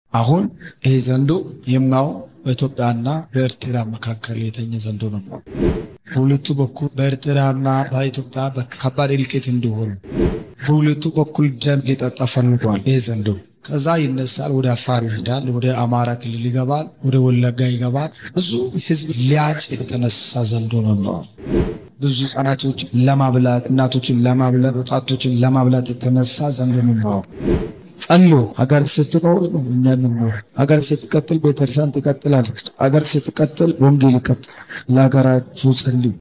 አሁን ይህ ዘንዶ የማው በኢትዮጵያና በኤርትራ መካከል የተኘ ዘንዶ ነው። በሁለቱ በኩል በኤርትራና በኢትዮጵያ ከባድ እልቂት እንዲሆኑ በሁለቱ በኩል ደም ሊጠጣ ፈልጓል። ይህ ዘንዶ ከዛ ይነሳል፣ ወደ አፋር ይሄዳል፣ ወደ አማራ ክልል ይገባል፣ ወደ ወለጋ ይገባል። ብዙ ህዝብ ሊያጭ የተነሳ ዘንዶ ነው። ብዙ ህጻናቶችን ለማብላት እናቶችን ለማብላት ወጣቶችን ለማብላት የተነሳ ዘንዶ ነው። ጸሎ ሀገር ስትኖር ነው እኛ የምንኖር። ሀገር ስትቀጥል ቤተክርስቲያን ትቀጥላለች። ሀገር ስትቀጥል ወንጌል ይቀጥላል። ለሀገራችሁ ጸልዩ።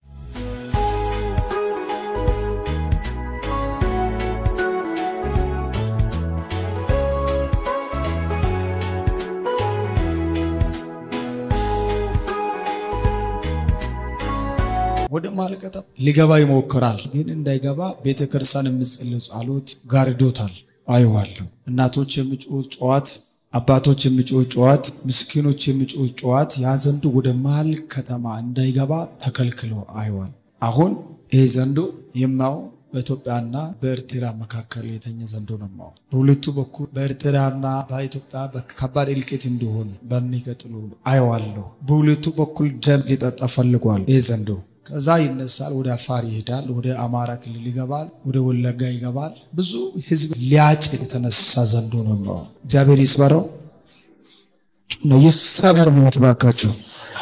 ወደ ማልቀጠም ሊገባ ይሞክራል፣ ግን እንዳይገባ ቤተክርስቲያን የምጸልዩ ጸሎት ጋርዶታል። አየዋለሁ። እናቶች የሚጮህ ጨዋት፣ አባቶች የሚጮህ ጨዋት፣ ምስኪኖች የሚጮህ ጨዋት ያ ዘንዶ ወደ መሀል ከተማ እንዳይገባ ተከልክሎ አየዋል። አሁን ይህ ዘንዶ የማው በኢትዮጵያና በኤርትራ መካከል የተኘ ዘንዶ ነው። ማው በሁለቱ በኩል በኤርትራና በኢትዮጵያ ከባድ እልቂት እንዲሆን በሚቀጥሉ አየዋለሁ። በሁለቱ በኩል ደም ሊጠጣ ፈልጓል ይህ ዘንዶ ከዛ ይነሳል፣ ወደ አፋር ይሄዳል፣ ወደ አማራ ክልል ይገባል፣ ወደ ወለጋ ይገባል። ብዙ ህዝብ ሊያጭ የተነሳ ዘንዶ ነው። እግዚአብሔር ይስበረው ነው ይሰበር ሞት ባካችሁ።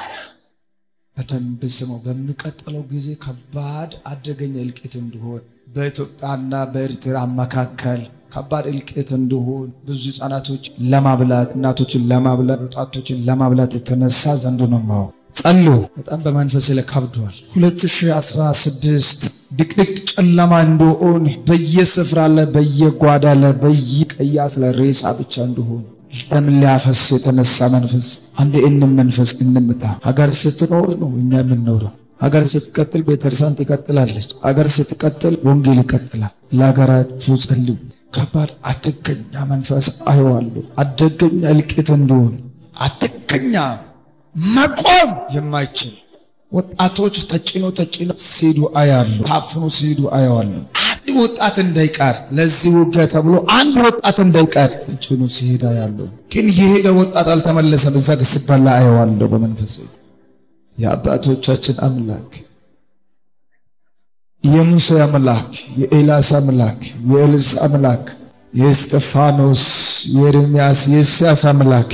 በደንብ ስመው። በሚቀጥለው ጊዜ ከባድ አደገኛ እልቂት እንዲሆን በኢትዮጵያና በኤርትራ መካከል ከባድ እልቂት እንዲሆን ብዙ ህጻናቶች ለማብላት እናቶችን ለማብላት ወጣቶችን ለማብላት የተነሳ ዘንዶ ነው ማው ጸሉ በጣም በመንፈስ ላይ ከብዷል። 2016 ድቅድቅ ጨለማ እንደሆን በየስፍራ ላይ በየጓዳ ላይ በየቀያስ ላይ ሬሳ ብቻ እንደሆን ደም ሊያፈስ የተነሳ መንፈስ አንድ እንም መንፈስ እንምታ። ሀገር ስትኖር ነው እኛ የምንኖረው። ሀገር ስትቀጥል ቤተክርስቲያን ትቀጥላለች። ሀገር ስትቀጥል ወንጌል ይቀጥላል። ለሀገራችሁ ጸልዩ። ከባድ አደገኛ መንፈስ አየዋለሁ። አደገኛ እልቂት እንደሆን አደገኛ መቆም የማይችል ወጣቶች ተጭኖ ተጭኖ ሲሄዱ አያሉ ታፍኖ ሲሄዱ አየዋለሁ። አንድ ወጣት እንዳይቀር ለዚህ ውጊያ ተብሎ አንድ ወጣት እንዳይቀር ተጭኖ ሲሄድ አያለሁ። ግን የሄደ ወጣት አልተመለሰም። እዛ ሲበላ አየዋለሁ በመንፈስ የአባቶቻችን አምላክ የሙሴ አምላክ የኤልያስ አምላክ የኤልሳ አምላክ የእስጢፋኖስ የኤርምያስ የኢሳያስ አምላክ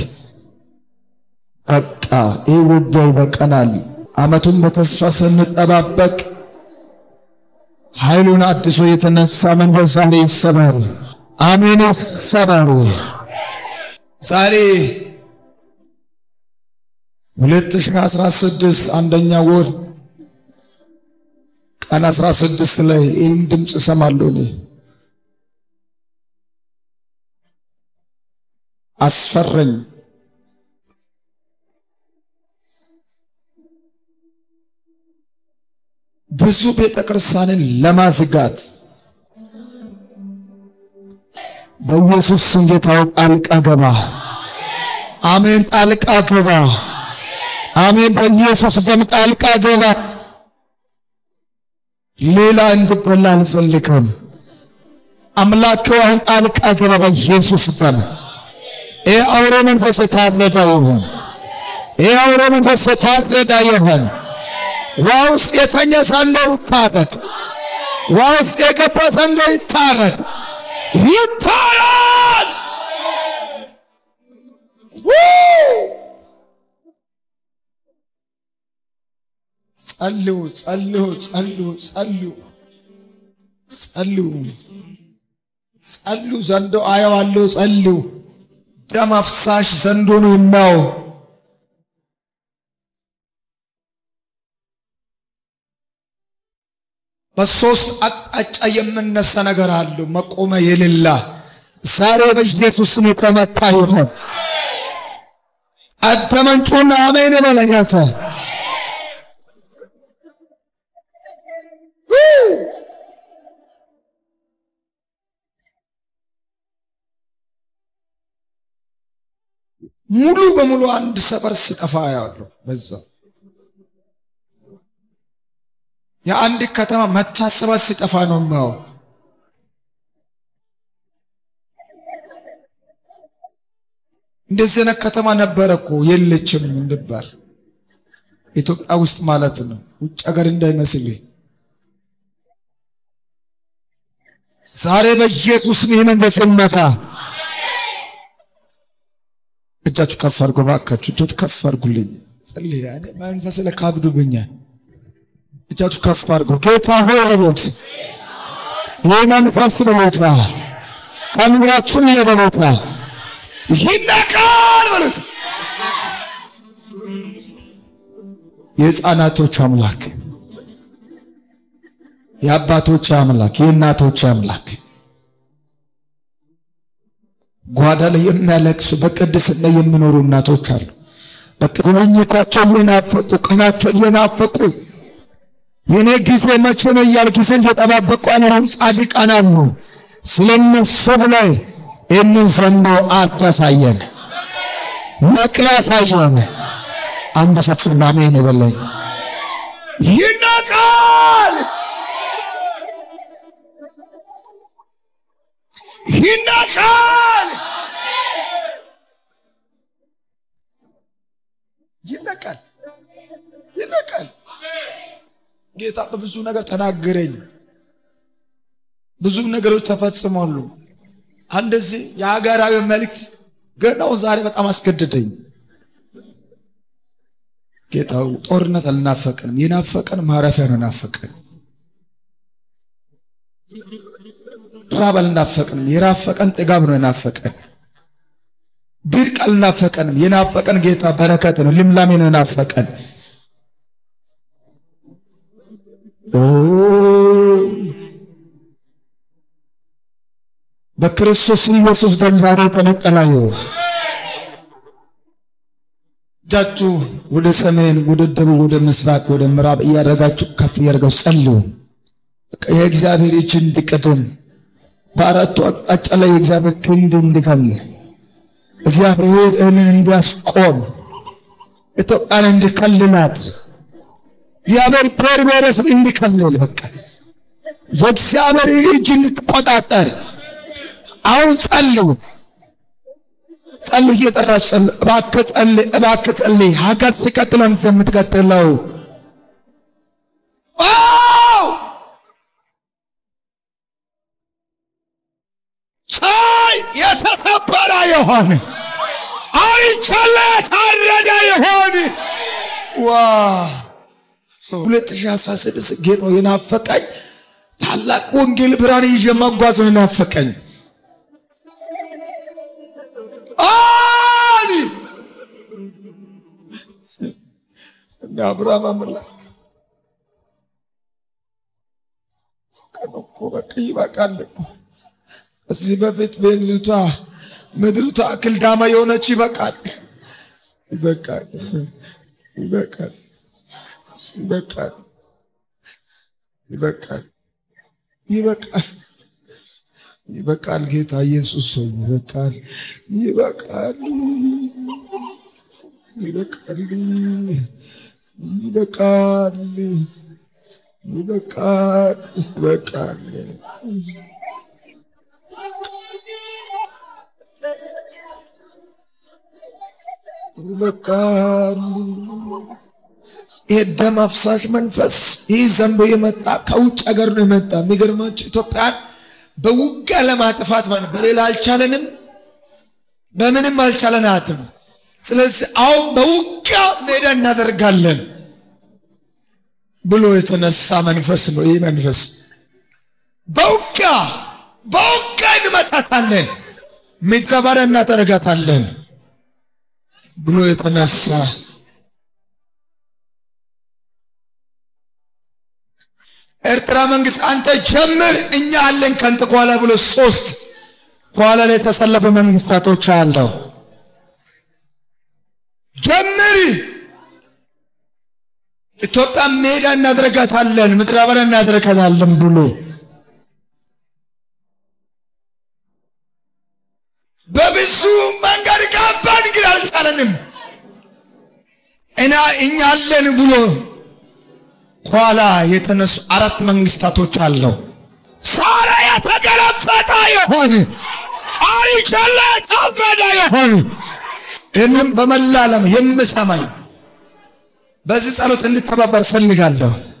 በቃ ይህ ውጊያው በቀናል። ዓመቱን በተስፋ ስንጠባበቅ ኃይሉን አድሶ የተነሳ መንፈስ ዛሬ ይሰበር። አሜን፣ ይሰበሩ። ዛሬ 2016 አንደኛ ወር ቀን 16 ላይ ይህን ድምፅ እሰማለሁ እኔ አስፈረኝ ብዙ ቤተ ክርስቲያንን ለማዝጋት በኢየሱስ ስም ጌታው ጣልቃ ገባ። አሜን። ጣልቃ ገባ። አሜን። በኢየሱስ ደም ጣልቃ ገባ። ሌላ እንድበላ አልፈልግም። አምላክ አሁን ጣልቃ ገባ በኢየሱስ ደም። ይህ አውሬ መንፈስ የታረደ ይሁን። ይህ አውሬ መንፈስ የታረደ ይሁን። ውሃ ውስጥ የተኛ ሰንዶ ይታረድ። ውሃ ውስጥ የገባ ሰንዶ ይታረድ፣ ይታረድ። ጸልዩ፣ ጸልዩ፣ ጸልዩ፣ ጸልዩ፣ ጸልዩ፣ ጸልዩ። ዘንዶ አየዋለሁ። ጸልዩ። ደም አፍሳሽ ዘንዶ ነው የማየው። በሶስት አቅጣጫ የምነሳ ነገር አለው መቆሚያ የሌላ ዛሬ በኢየሱስ ስም የተመታ ይሆን። አደመንጩና አሜን በለኛተ ሙሉ በሙሉ አንድ ሰፈር ስጠፋ ያለው በዛ የአንድ ከተማ መታሰቢያ ሲጠፋ ነው የማየው። እንደዚህ አይነት ከተማ ነበረ እኮ የለችም እንድባል ኢትዮጵያ ውስጥ ማለት ነው። ውጭ ሀገር እንዳይመስል ዛሬ በኢየሱስ መንፈስ ይመታ። እጃችሁ ከፍ አድርጎ ባካችሁ፣ እጃችሁ ከፍ አድርጉልኝ። ጸልይ። እኔ መንፈስ ለካብዱብኛል። እጃችሁ ከፍ አድርጎ ጌታ ሆይ በሉት። ይህ መንፈስ በሞታ ከምድራችን የበሞታ ይነቃል በሉት። የሕፃናቶች አምላክ የአባቶች አምላክ የእናቶች አምላክ ጓዳ ላይ የሚያለቅሱ በቅድስና የሚኖሩ እናቶች አሉ። በቅኝታቸው እየናፈቁ ቀናቸው እየናፈቁ የኔ ጊዜ መቼ ነው እያል ጊዜ እየጠባበቁ ያኖሩ ጻድቃን አሉ። ስለነሱ ላይ ይህንን ዘንዶ አታሳየን፣ ነቅላ አሳየን። አንድ ሰፍና አሜን ይበለኝ። ይነቃል ይነቃል ይነቃል ይነቃል። ጌታ በብዙ ነገር ተናገረኝ። ብዙ ነገሮች ተፈጽሟሉ። አንደዚህ የሀገራዊ መልእክት ገናው ዛሬ በጣም አስገደደኝ። ጌታው ጦርነት አልናፈቀንም። የናፈቀን ማረፊያ ነው ናፈቀን። ራብ አልናፈቀንም። የናፈቀን ጥጋብ ነው የናፈቀን። ድርቅ አልናፈቀንም። የናፈቀን ጌታ በረከት ነው፣ ልምላሜ ነው የናፈቀን። በክርስቶስ ኢየሱስ ደም ዛሬ ተነቀላዩ። እጃችሁ ወደ ሰሜን፣ ወደ ደቡብ፣ ወደ ምስራቅ፣ ወደ ምዕራብ እያደረጋችሁ ከፍ እያደረጋችሁ ጸልዩ። የእግዚአብሔር እጅ እንዲቀድም በአራቱ አቅጣጫ ላይ የእግዚአብሔር ክንድ እንዲከል እግዚአብሔር እንን እንዲያስቆም ኢትዮጵያን እንዲከልላት እግዚአብሔር ብሔር ብሔረሰብ እንዲከልል በቃ የእግዚአብሔር እጅ እንድትቆጣጠር አሁን ጸልዩ ጸልዩ እየጠራች ጸልዩ እባክህ ጸልይ እባክህ ጸልይ ሀገር ሲቀጥል አንተ የምትቀጥለው ፀሐይ የተሰበረ የሆነ አሪቻለ ታረደ የሆነ ዋ 2016 ጌታ የናፈቀኝ ታላቅ ወንጌል ብርሃን ይዤ መጓዝ ነው የናፈቀኝ። አኒ እንደ አብርሃም አምላክ እኮ በቃ ይበቃል እኮ እዚህ በፊት ቤንልቷ ምድሪቷ አክል ዳማ የሆነች ይበቃል፣ ይበቃል፣ ይበቃል፣ ይበቃል፣ ይበቃል፣ ይበቃል፣ ይበቃል። ጌታ ኢየሱስ ሆይ ይበቃል፣ ይበቃል፣ ይበቃል፣ ይበቃል፣ ይበቃል፣ ይበቃል። ይበቃል። ይሄ ደም አፍሳሽ መንፈስ ይህ ዘንዶ የመጣ ከውጭ ሀገር ነው የመጣ። የሚገርማቸው ኢትዮጵያን በውጊያ ለማጥፋት ማለት በሌላ አልቻለንም፣ በምንም አልቻለናትም። ስለዚህ አሁን በውጊያ ሜዳ እናደርጋለን ብሎ የተነሳ መንፈስ ነው። ይህ መንፈስ በውጊያ በውጊያ እንመታታለን፣ ምድረ በዳ እናደርጋታለን ብሎ የተነሳ ኤርትራ መንግስት አንተ ጀምር እኛ አለን ከንተ ከኋላ ብሎ ሶስት ከኋላ ላይ የተሰለፈ መንግስታቶች አለው። ጀምር ኢትዮጵያ ሜዳ እናድረጋታለን፣ ምድረ በዳ እናድረጋታለን ብሎ በብዙ መንገድ ገባን፣ ግን አልቻለንም። እና እኛ አለን ብሎ ኋላ የተነሱ አራት መንግስታቶች አለው። ሳራ የተገለበጠ የሆን አይቸለ ታበደ የሆን ይህንም በመላ ዓለም የምሰማኝ በዚህ ጸሎት እንድተባበር ፈልጋለሁ።